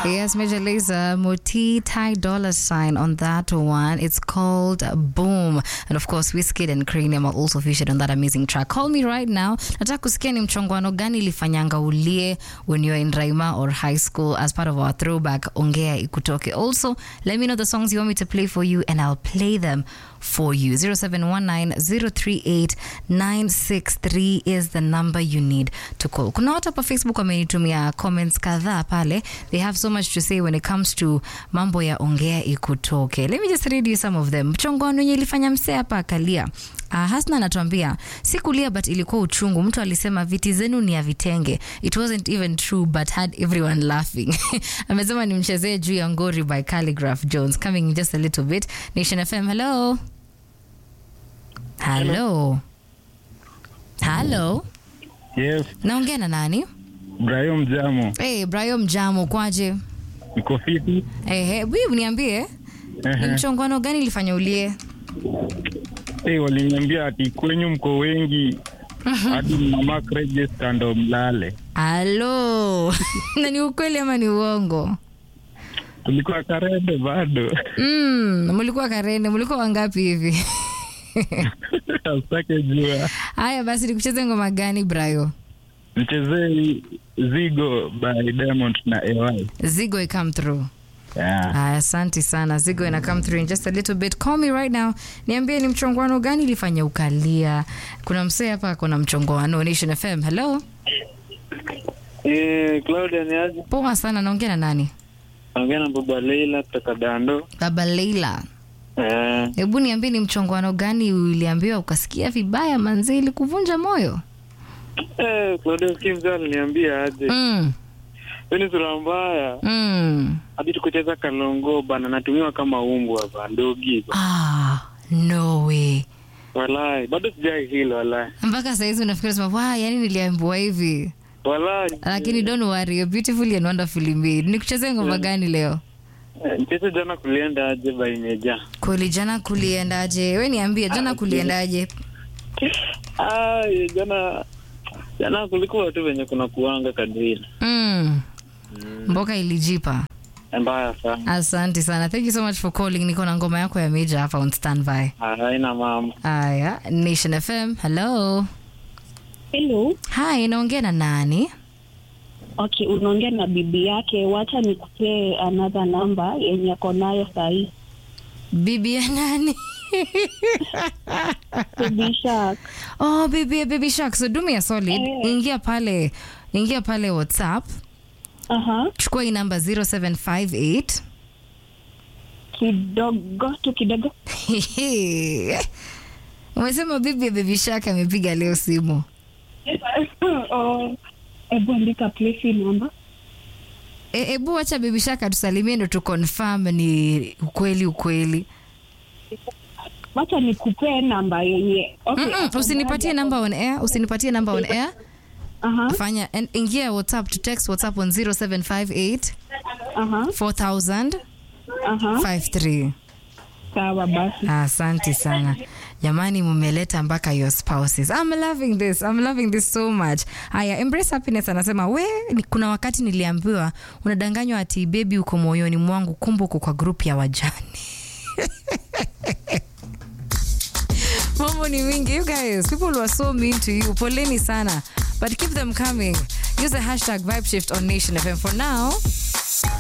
Yes, Major Lazer, Moti Thai dollar sign on that one. It's called Boom. And of course, Wizkid and Cranium are also featured on that amazing track. Call me right now. Nataka kusikia ni mchongwano gani ilifanyanga ulie when you're in Raima or high school as part of our throwback Ongea Ikutoke. Also, let me know the songs you want me to play for you and I'll play them for you. 0719038963 is the number you need to call. Kuna watu hapa Facebook wamenitumia comments kadhaa pale. They have so much to say when it comes to mambo ya ongea ikutoke. Let me just read you some of them. Mchongoano wenye ilifanya msee hapa akalia. Uh, Hasna anatuambia si kulia but ilikuwa uchungu. Mtu alisema viti zenu ni ya vitenge. It wasn't even true but had everyone laughing. Amesema nimchezee juu ya ngori by Calligraph Jones. Coming in just a little bit. Nation FM, hello. Hello. Hello. Yes, Naongea na nani? Brahim Jamo, Hey, Brian Mjamo kwaje? niko fiti. Eh, hey, bibi niambie. Ni Ehe. mchongano gani ilifanya ulie? Hey, waliniambia ati kwenyu mko wengi hadi mama register ndo mlale. Halo. na ni ukweli ama ni uongo? Tulikuwa Karebe bado Mm, mlikuwa Karene, mlikuwa wangapi hivi? asitake jua. Haya basi nikucheze ngoma gani Brayo? Mchezee Zigo by Diamond na AY. Zigo I come through. Yeah. Aya, asante sana. Zigo ina come through in just a little bit. Call me right now. Niambie ni mchongwano gani ilifanya ukalia? Kuna msee hapa kuna mchongwano Nation FM. Hello. Eh, Claudia ni aje? Poa sana, naongea na nani? Naongea na baba Leila kutoka Dando. Baba Leila. Eh, Hebu niambie ni mchongwano gani uliambiwa ukasikia vibaya manzi ili kuvunja moyo? eh, Claudia sikia mzee aliniambia aje. Mm. Wewe ni sura mbaya. Mm. Hadi tukucheza kalongo bana natumiwa kama umbwa ba ndogi. ba. Ah, no way. Walai, bado sijai hilo walai. Mpaka saizi unafikiri sema, "Wow, yani niliambiwa hivi." Walai. Lakini don't worry, you're beautifully and wonderfully made. Nikuchezee ngoma gani leo? Eh, Mchezo jana kulienda aje ba imeja. Kweli jana kuliendaje? We niambie jana kuliendaje? Ah, eh, jana jana kulikuwa tu venye kuna kuanga kadri. Mm. Mboka ilijipa. Mbaya sana. Asante sana. Thank you so much for calling. Niko na ngoma yako ya Major hapa on standby. Haina mama. Aya, Nation FM. Hello. Hello. Hi, naongea na nani? Okay, unaongea na bibi yake. Wacha nikupee another number yenye ako nayo sahii. Bibi ya nani? Bibi Shark. oh, bibi ya Baby Shark. So do me a solid. Eh. Ingia pale. Ingia pale WhatsApp. Aha. Chukua hii namba 0758 Kidogo tu kidogo. Umesema bibi ya Baby Shark amepiga leo simu. oh, hebu andika please number. E, ebu wacha Baby Shark atusalimie ndo tu confirm ni ukweli ukweli. Wacha nikupee namba yenye. Okay. Mm-mm, usinipatie namba on air, usinipatie namba on air. Aha. Fanya en- ingia WhatsApp to text WhatsApp on 0758 Aha. 4000 Aha. 53. Sawa basi. Asante sana jamani, mumeleta mpaka your spouses. I'm loving this. I'm loving this so much. Haya, Embrace Happiness anasema we, ni- kuna wakati niliambiwa unadanganywa ati bebi uko moyoni mwangu, kumbe uko kwa group ya wajane. Mambo ni mingi. You guys, people were so mean to you. Poleni sana. But keep them coming. Use the hashtag vibe shift on Nation FM. For now,